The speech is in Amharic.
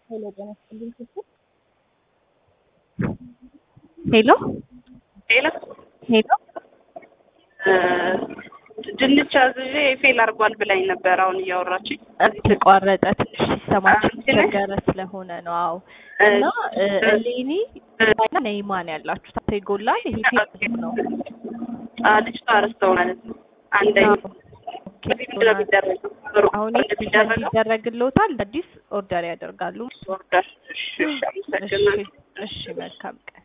ሄሎ ጤና ይስጥልኝ ክፍል ሄሎ ሌላ ሄሎ ድንች አዝዤ ፌል አድርጓል ብላኝ ነበር። አሁን እያወራችኝ ተቋረጠ። ትንሽ ሲስተማችን አንቺ ነሽ? ቸገረ ስለሆነ ነው። አዎ እና እ፣ እሌኒ እና ነይማን ያላችሁ ታቶ ይጎላል። ይሄ ፌል ነው። ልጅቷ አረስተው ማለት ነው። አንደኛ ኦኬ፣ በፊት ምንድን ነው የሚደረገው? ሩቅ አሁን እንደሚደረገው ይደረግልዎታል። አዲስ ኦርደር ያደርጋሉ። ኦርደር። እሺ፣ እሺ፣ እሺ አመሰግናለሁ። እሺ፣ መልካም ቀን